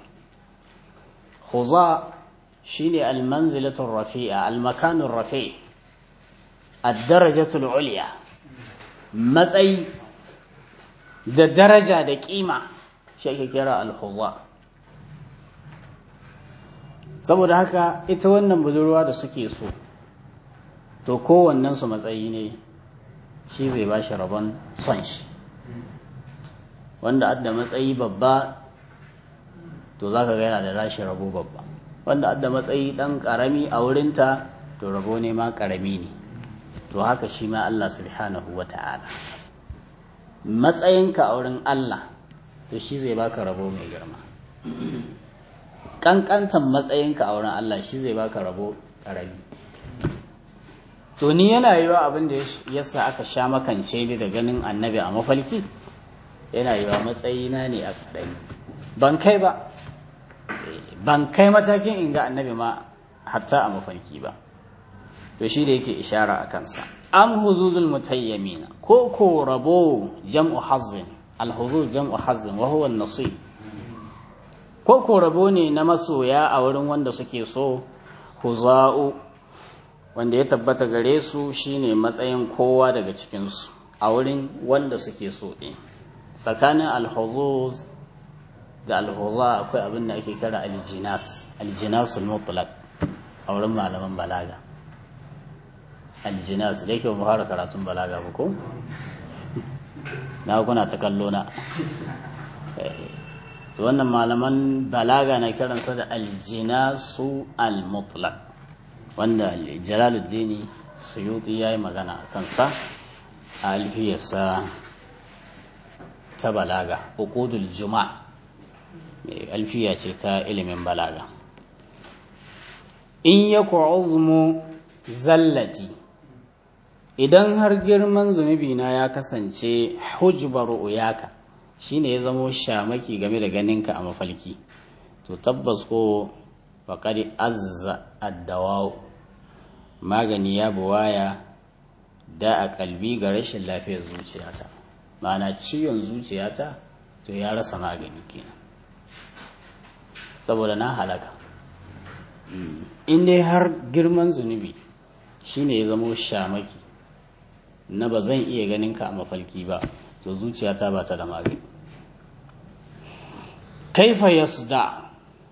huza shi ne almanzilatun rafi'a almakanun rafi addarajatul uliya matsayi da daraja da kima shi ake kira alhuza saboda haka ita wannan budurwa da suke so to kowannensu matsayi ne shi zai ba shi rabon son shi wanda adda matsayi babba to za ka yana da rashi rabo babba wanda adda matsayi ɗan ƙarami a wurinta to rabo ne ma ƙarami ne to haka shi ma Allah subhanahu wa ta'ala matsayinka a wurin Allah to shi zai baka rabo mai girma ƙanƙantan matsayinka a wurin Allah shi zai baka rabo ƙarami to ni yana yiwa abin da yasa aka sha makance ni da ganin annabi a mafalki yana yiwa matsayina ne a ƙarami ban kai ba ban kai matakin in ga annabi ma hatta a mafarki ba to shi da yake ishara a kansa am huzuzul mutayyamina ko ko rabo jam'u hazzin alhuzuz jam'u hazzin wa huwa nasib ko ko rabo ne na masoya a wurin wanda suke so huza'u wanda ya tabbata gare su shine matsayin kowa daga cikinsu a wurin wanda suke so ɗin tsakanin alhuzuz da alhuza akwai abin da ake kira aljinas aljinasul mutlaq a wurin malaman balaga aljinas da yake mu fara karatun balaga ba ko na kuna ta kallo na to wannan malaman balaga na kiransa da aljinasu al-mutlaq wanda jalaluddin suyuti yayi magana a kansa a alfiyarsa ta balaga uqudul juma' alfiya ce ta ilimin balaga in ya uzmu zallati idan har girman zunubi na ya kasance hujbar uyaka shine ya zamo shamaki game da ganinka a mafalki to tabbas ko faƙari azza addawawu magani ya buwaya da a kalbi ga rashin lafiyar zuciyata ma'ana ciwon zuciyata to ya rasa magani kenan saboda na halaka in dai har girman zunubi shine ya zamo shamaki na ba zan iya ganin ka a mafalki ba to zuciyata ba ta da magani kaifa yasda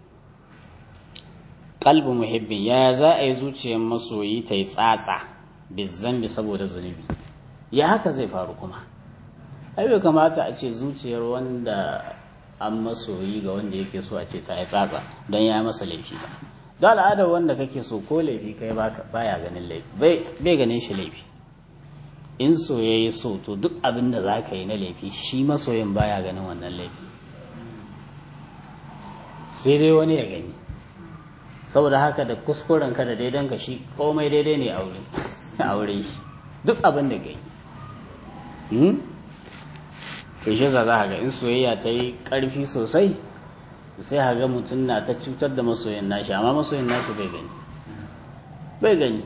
qalbu muhibbin ya za a yi zuciyar masoyi ta yi tsatsa bizambi saboda zunubi ya haka zai faru kuma ai bai kamata a ce zuciyar wanda an masoyi ga wanda yake so a ce ta yi tsatsa don ya masa laifi ba don al'adar wanda kake so ko laifi kai baya ganin laifi bai ganin shi laifi in so ya yi so to duk abin da za ka yi na laifi shi masoyin baya ganin wannan laifi sai dai wani ya gani saboda haka da kuskuren ka da daidan ka shi komai daidai ne a aure shi duk abin da ka yi to shi za ga in soyayya ta yi ƙarfi sosai sai haga mutum na ta cutar da masoyin nashi amma masoyin nashi bai gani bai gani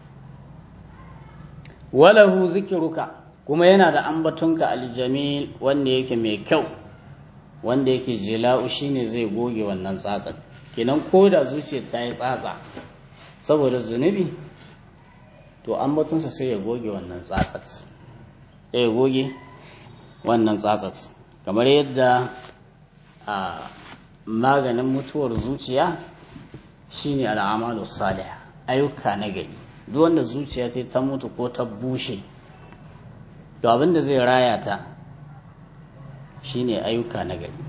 walahu zikiruka kuma yana da ambatonka aljamil wanda yake mai kyau wanda yake jila'u shine zai goge wannan tsatsan kenan ko da zuciyar ta yi tsatsa saboda zunubi to ambatonsa sai ya goge wannan tsatsat sai ya goge wannan tsatsat kamar yadda a maganin mutuwar zuciya shine al'amalu salih ayyuka na gari duk wanda zuciya ta ta mutu ko ta bushe to abin da zai raya ta shine ayyuka na gari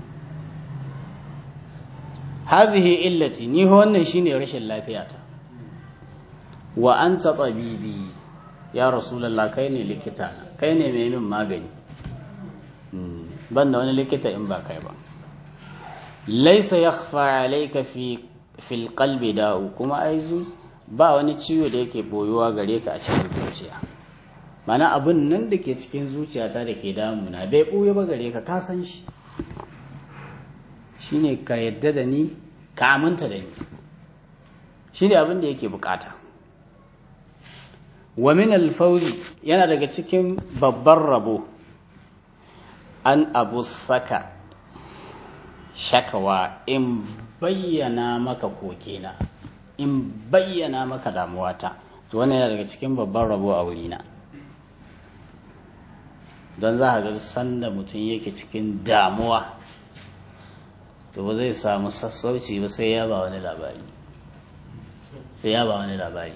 hazihi illati ni wannan shine rashin lafiyata wa anta tabibi ya rasulullah kai ne likita kai ne mai min magani ban da wani likita in ba kai ba laisa yakhfa alayka fi fil qalbi da'u kuma ai ba wani ciwo da yake boyuwa gare ka a cikin zuciya mana abin nan da ke cikin zuciyata da ke damuna bai ɓoye ba gare ka ka san shi shine ka yadda da ni ka aminta da ni shi ne abin da yake bukata wa min alfauzi yana daga cikin babban rabo an abu saka shakawa in bayyana maka kokena in bayyana maka damuwata to wannan yana daga cikin babban rabo a wurina don za a ga sanda mutum yake cikin damuwa to ba zai samu sassauci ba sai ya ba wani labari sai ya ba wani labari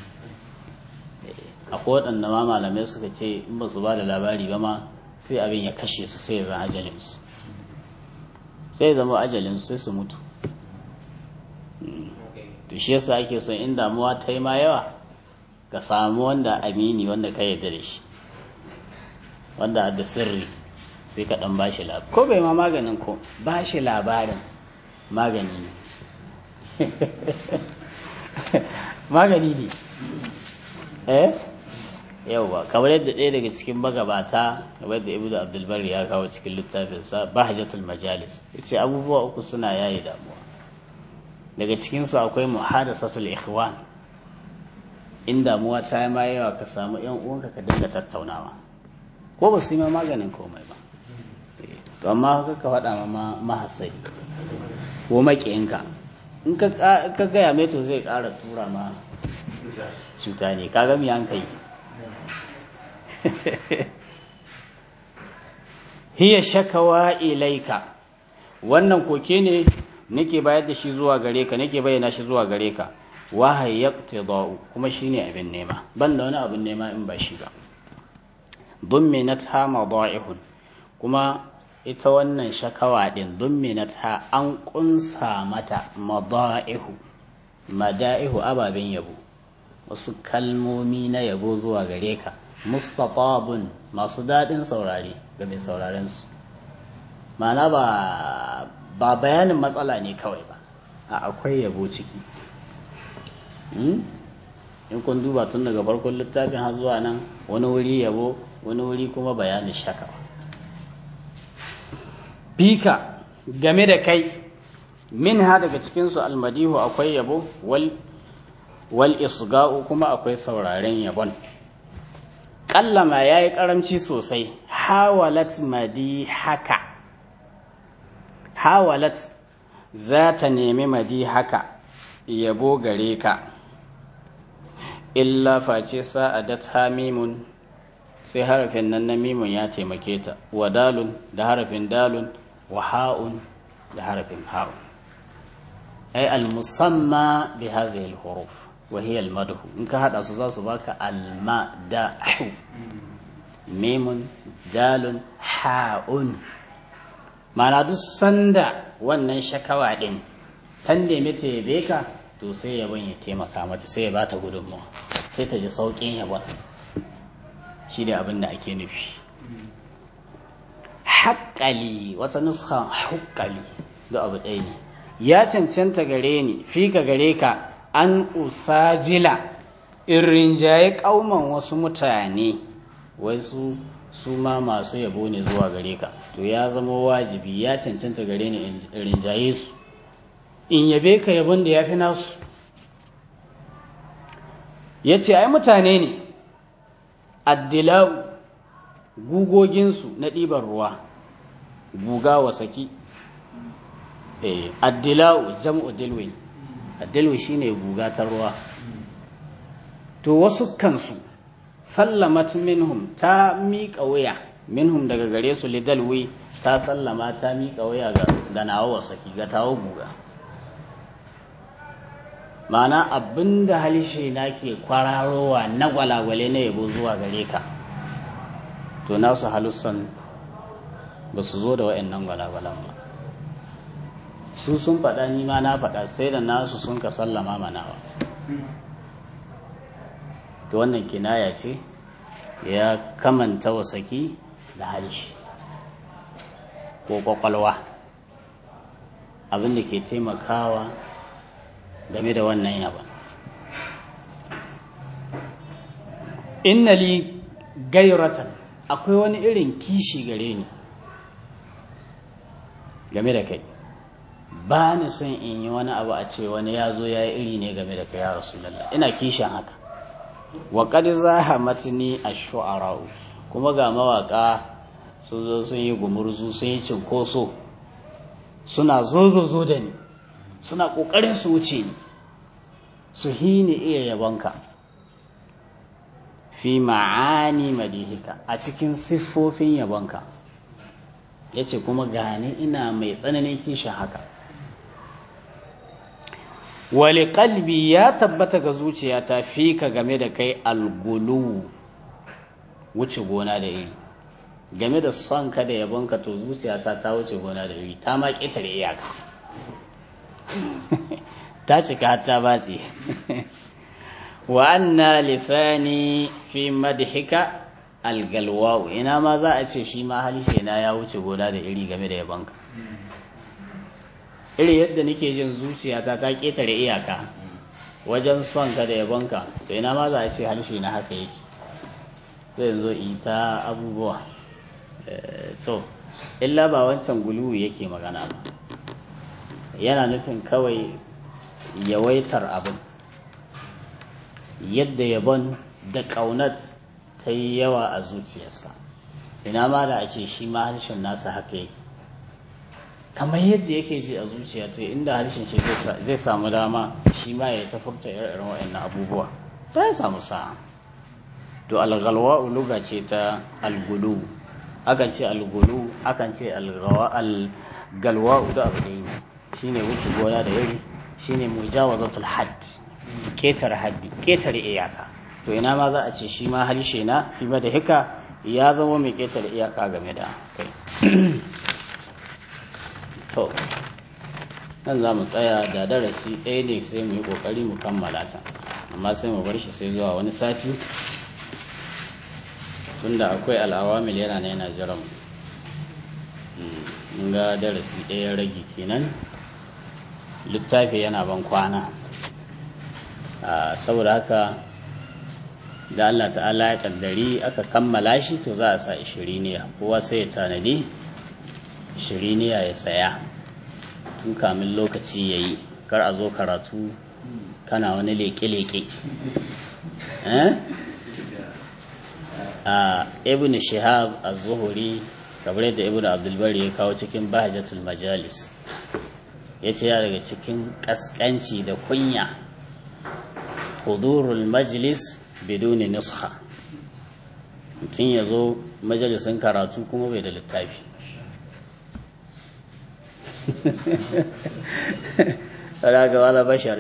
akwai waɗanda ma malamai suka ce in ba su ba da labari ba ma sai abin ya kashe su sai ya zama ajalinsu sai ya zama ajalinsu sai su mutu to shi yasa ake son in damuwa ta yi ma yawa ka samu wanda amini wanda ka yarda da shi wanda da sirri sai ka dan bashi labari ko bai ma maganin ko bashi labarin magani ne magani ne eh yauwa kamar yadda ɗaya daga cikin magabata kamar yadda ibnu abdulbari ya kawo cikin littafinsa bahjatul majalis yace abubuwa uku suna yayi damuwa daga cikinsu akwai muhadasatul ikhwan in damuwa ta yi ma yawa ka samu yan uwanka ka dinga tattaunawa ko ba su yi ma maganin komai ba to amma ka ka faɗa ma mahasari ko maƙiyinka in ka gaya mai to zai ƙara tura ma cuta ne ka gami an kai hiya shakawa ilaika wannan koke ne nake bayar da shi zuwa gare ka nake bayyana shi zuwa gare ka wahayi yaqtida'u kuma shine abin nema ban da wani abin nema in ba shi ba dumminatha mada'ihun kuma ita wannan shakawa din dumminatha an kunsa mata mada'ihu mada'ihu ababen yabo wasu kalmomi na yabo zuwa gare ka mustatabun masu daɗin saurare ga mai sauraren su ma'ana ba ba bayanin matsala ne kawai ba a akwai yabo ciki in kun duba tun daga farkon littafin har zuwa nan wani wuri yabo wani wuri kuma bayanin shakawa bika game da kai min ha daga cikinsu almadihu akwai yabo wal wal isga'u kuma akwai sauraren yabon kallama ya yi karamci sosai hawalat madi haka hawalat za ta nemi madi haka yabo gare ka illa face sa'adat hamimun sai harafin nan na mimun ya taimake ta wa dalun da harafin dalun wa ha'un da harafin ha'un ai al-musamma bi hadhihi al-huruf wa hiya al-madhu in ka hada su za su baka al-madahu mimun dalun ha'un mana duk sanda wannan shakawa din tan nemi ta yabe ka to sai yabon ya taimaka mata sai ya bata gudunmawa sai ta ji sauƙin yabon shi ne abin da ake nufi haƙƙali wata nuska haƙƙali da abu ɗaya ne ya cancanta gare ni fi ka gare ka an usajila in rinjaye ƙauman wasu mutane wai su su ma masu yabo ne zuwa gare ka to ya zama wajibi ya cancanta gare ni in rinjaye su in yabe ka yabon da ya fi nasu ya ce ai mutane ne addilau gugoginsu na ɗiban ruwa guga wa saki addilau jam'u dilwi addilwi shine guga ta ruwa to wasu kansu sallamat minhum ta miƙa waya minhum daga gare su lidalwi ta sallama ta miƙa waya ga nawa wasaki ga tawo guga ma'ana abinda halishe na ke kwararowa na gwalagwale na yabo zuwa gare ka to nasu halussan ba su zo da wa'annan gwalagwalan ba su sun faɗa ni ma na faɗa sai da nasu sun ka sallama manawa to wannan kinaya ce ya kamanta wasaki da harshe ko kwakwalwa abin da ke taimakawa game da wannan yaban inna li gairatan akwai wani irin kishi gare ni game da kai ba ni son in yi wani abu a ce wani ya zo ya yi iri ne game da kai ya rasulallah ina kishin haka wa qad zahamatni ash-shu'ara'u kuma ga mawaka sun zo sun yi gumurzu sun yi cinkoso suna zozozo da ni suna kokarin su wuce ni su hini iya yabonka fi ma'ani madihika a cikin siffofin yabonka yace kuma gani ina mai tsananin kishin haka wali kalbi ya tabbata ga zuciyata fi ka game da kai algulu wuce gona da iri game da son ka da yabonka to zuciyata ta wuce gona da iri ta ma ƙetare iyaka ta cika ta batse wa anna lisani fi madhika algalwa'u ina ma za a ce shi ma halishe na ya wuce gona da iri game da yabonka iri yadda nake jin zuciyata ta ƙetare iyaka wajen son ka da yabonka to ina ma za a ce harshe na haka yake zai zo in ta abubuwa to illa ba wancan guluwu yake magana ba yana nufin kawai yawaitar abin yadda yabon da ƙaunat ta yi yawa a zuciyarsa ina ma da a ce shi ma harshen nasa haka yake kamar yadda yake ji a zuciya ta inda harshen shi zai samu dama shi ma ya ta furta irin waɗannan abubuwa ta ya samu sa'a to algalwa uluga ce ta algulu akan ce algulu akan ce algalwa da abu ne shine wuce gona da yari shine mujawazatul hadd ketare haddi ketare iyaka to ina ma za a ce shi ma harshe na fi da hika ya zama mai ketare iyaka game da kai to nan za mu tsaya da darasi ɗaya ne sai mu yi ƙoƙari mu kammala ta amma sai mu bar shi sai zuwa wani sati tunda akwai al'awamil yana na yana jiran mun ga darasi ɗaya rage kenan littafi yana ban kwana saboda haka da Allah ta'ala ya kaddari aka kammala shi to za a sa ishiriniya kowa sai ya tanadi shiriniya ya saya tun kamin lokaci ya yi kar a zo karatu kana wani leke-leke a ibn shihab az-zuhuri kamar da ibn abdulbari ya kawo cikin bahajatul majalis ya ce ya daga cikin kaskanci da kunya hudurul majlis biduni nusha mutum ya zo majalisin karatu kuma bai da littafi wadda ga wala bashar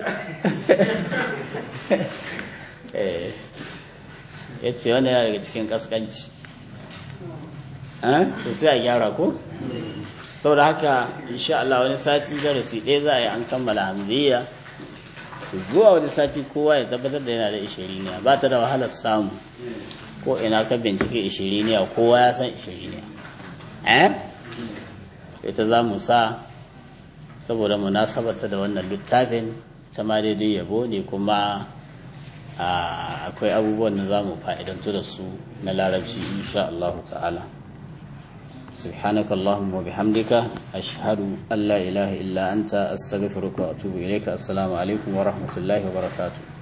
ya ce wanda yana daga cikin kaskanci to sai a gyara ko saboda haka insha Allah wani sati darasi ɗaya za a yi an kammala hamziya su zuwa wani sati kowa ya tabbatar da yana da ishiriniya ba ta da wahalar samu ko ina ka bincike ishiriniya kowa ya san ishiriniya eh ita za mu sa saboda munasabarta da wannan littafin ta ma daidai yabo ne kuma akwai abubuwan da za mu fa'idantu da su na larabci insha Allah ta'ala سبحانك اللهم وبحمدك أشهد أن لا إله إلا أنت أستغفرك وأتوب إليك السلام عليكم ورحمة الله وبركاته